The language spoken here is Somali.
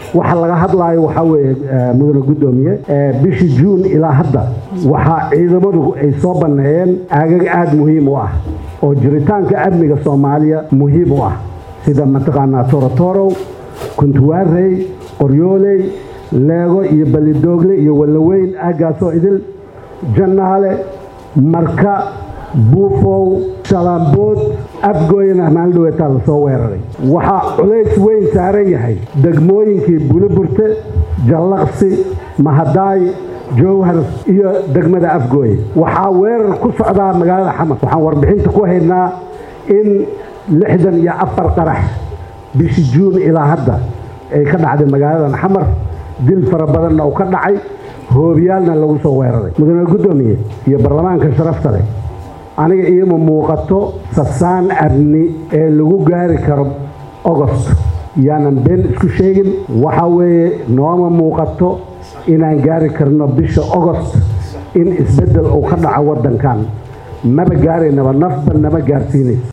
waxa laga hadlaayo waxaa weeye mudane guddoomiye bishii juun ilaa hadda waxaa ciidamadu ay soo banneeyeen aagag aada muhiim u ah oo jiritaanka amniga soomaaliya muhiim u ah sida mataqaanaa torotorow kuntuwaarey qoryooley leego iyo ballidoogle iyo wallaweyn aaggaasoo idil jannaale marka buufow shalaambood afgooyana maaldhaweetaa la soo weeraray waxaa culays weyn saaran yahay degmooyinkii buliburte jallaqsi mahadaay jowhar iyo degmada afgooye waxaa weerar ku socdaa magaalada xamar waxaan warbixinta ku haynaa in lixdan iyo afar qarax bishii juun ilaa hadda ay ka dhacday magaaladan xamar dil fara badanna uu ka dhacay hoobiyaalna lagu soo weeraray mudane guddoomiye iyo baarlamaanka sharafta leh aniga iima muuqato sasaan amni ee lagu gaari karo ogost yaanan been isku sheegin waxaa weeye nooma muuqato inaan gaari karno bisha ogost in isbeddel uu ka dhaco waddankan maba gaaraynaba nafba nama gaarsiinayso